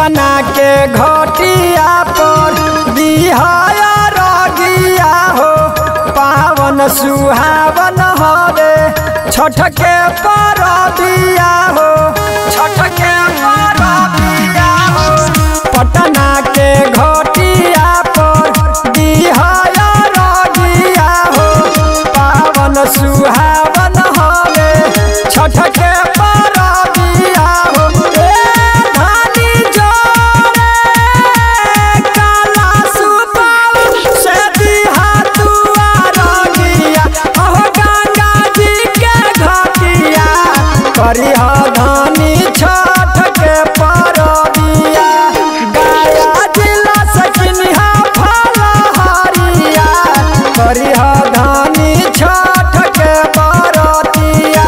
पटना के घटिया पर बिहाया रगिया हो पावन सुहावन हरे छठ के परबिया हो छठ के परबिया हो पटना के घटिया पर बिहाया रगिया हो पावन सुहावन हरे छठ के परबिया हो ए धानी जोरे काला सुपाव से दिहा दुआरगिया अहो गंगा जी के घटिया करिह धानी छठ के परबिया गया जिला सकिनिहा फलहरिया करिह धानी छठ के बरतिया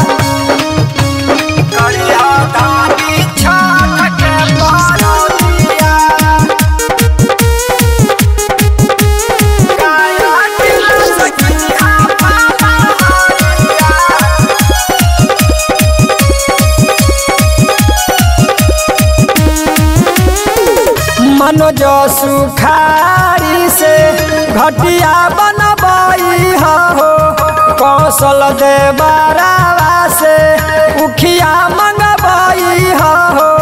करिह धानी छठ के बरतिया गया जिला सकिनिहा फलहरिया मनोज सुखारी से घटिया बनबई हो कौशल देवरावा से उखिया मंगबई हो